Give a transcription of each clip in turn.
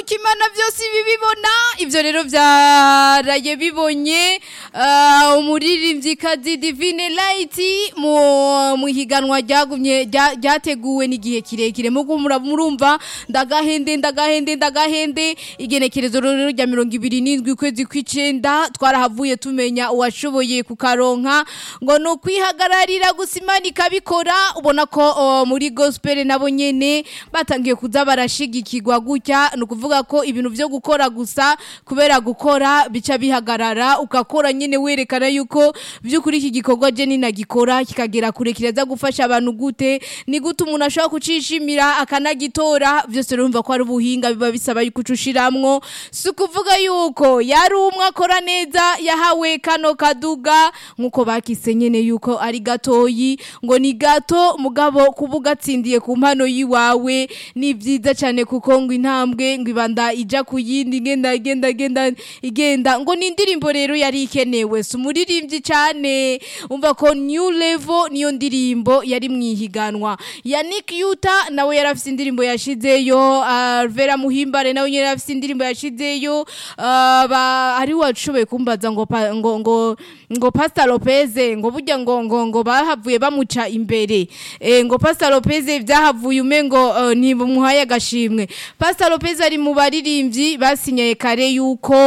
nuko imana byose ibibibona ivyo rero vyaraye bibonye uh, umuririmvyikazi divine light mu mu higanwa ryagumye rya- ryateguwe n'igihe kirekire mugo murumva ndagahende ndagahende ndagahende igenekerezo rero rya mirongo ibiri n'indwi ukwezi kw'icenda twarahavuye tumenya uwashoboye kukaronka ngo ni ukwihagararira gusa imana ikabikora ubona ko uh, muri gospel nabo nyene batangiye kuza barashigikirwa gutya ni ukuvuga ko ibintu vyo gukora gusa kubera gukora bica bihagarara ugakora nyene werekana yuko vy'ukuri iki gikorwa je ninagikora kikagera kure kiraza gufasha abantu gute ni gute umuntu ashobora kucishimira akanagitora vyose urumva ko ari ubuhinga biba bisaba yuko ucushiramwo si ukuvuga yuko yari umwe akora neza yahawe kano kaduga nk'uko bakise nyene yuko ari gatoyi ngo ni gato mugabo kuba ugatsindiye ku mpano yiwawe ni vyiza cane kuko ngo intambwe ngo ibanda ija ku yindi igenda igenda igenda igenda ngo ni indirimbo rero yari ikenewe si umuririmbyi cane umva ko new level niyo ndirimbo yari mwihiganwa Yannick Yuta nawe yari afise indirimbo yashizeyo Alvera Muhimbare nawe nyene yari afise indirimbo yashizeyo uh, ba ari washoboye kumbaza ngo pa, ngo ngo ngo Pastor Lopez ngo burya ngo ngo ngo bahavuye bamuca imbere eh, ngo Pastor Lopez vyahavuye umengo uh, ni bumuhaye agashimwe Pastor Lopez ari mu baririmbyi basinyaye kare yuko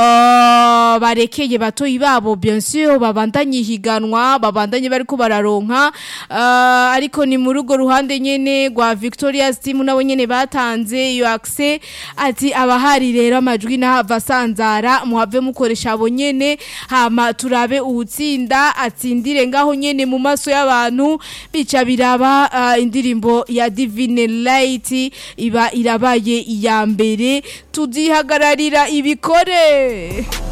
uh, barekeye batoyi babo bien sûr babandanye higanwa babandanye bariko bararonka uh, ariko ni muri urwo ruhande nyene rwa Victoria's team nabo nyene batanze iyo access ati abahari rero amajwi nahava asanzara muhave mukoresha abo nyene hama turabe uwutsinda atsindire ngaho nyene mu maso y'abantu bica biraba uh, indirimbo ya Divine Light iba irabaye iya mbere tuzihagararira ibikore